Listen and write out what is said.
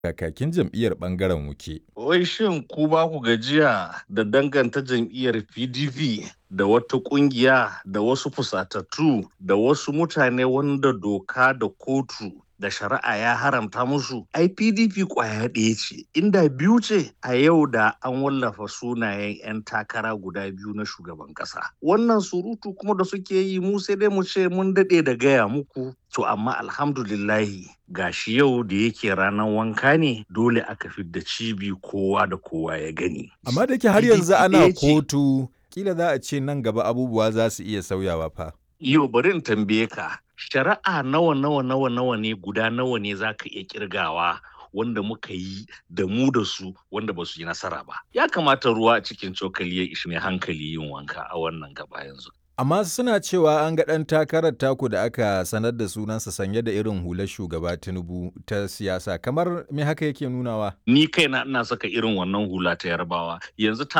kakakin jam'iyyar ɓangaren wuke. Wai shin ku ba ku gajiya da danganta jam'iyyar PDP da wata ƙungiya da wasu fusatattu da wasu mutane wanda doka da kotu da shari'a ya haramta musu ai pdp kwaya ɗaya ce inda biyu ce a yau da an wallafa sunayen 'yan takara guda biyu na shugaban ƙasa wannan surutu kuma da suke yi mu sai dai mu ce mun daɗe da gaya muku to amma alhamdulillahi gashi yau da yake ranar wanka ne dole aka fidda cibi kowa da kowa ya gani Amma da ke har yanzu ana kotu kila za a ce nan gaba abubuwa za su iya sauyawa fa. Yau bari in tambaye ka shari'a nawa nawa nawa nawa ne guda nawa ne za ka iya kirgawa wanda muka yi da mu da su wanda ba su yi nasara ba ya kamata ruwa a cikin cokali ya ishi mai hankali yin wanka a wannan gaba yanzu Amma suna cewa an ga ɗan takarar taku da aka sanar da sunansa sanye da irin hular shugaba Tinubu ta siyasa kamar me haka yake nunawa? ni kaina ina saka irin wannan hula ta yarbawa yanzu ta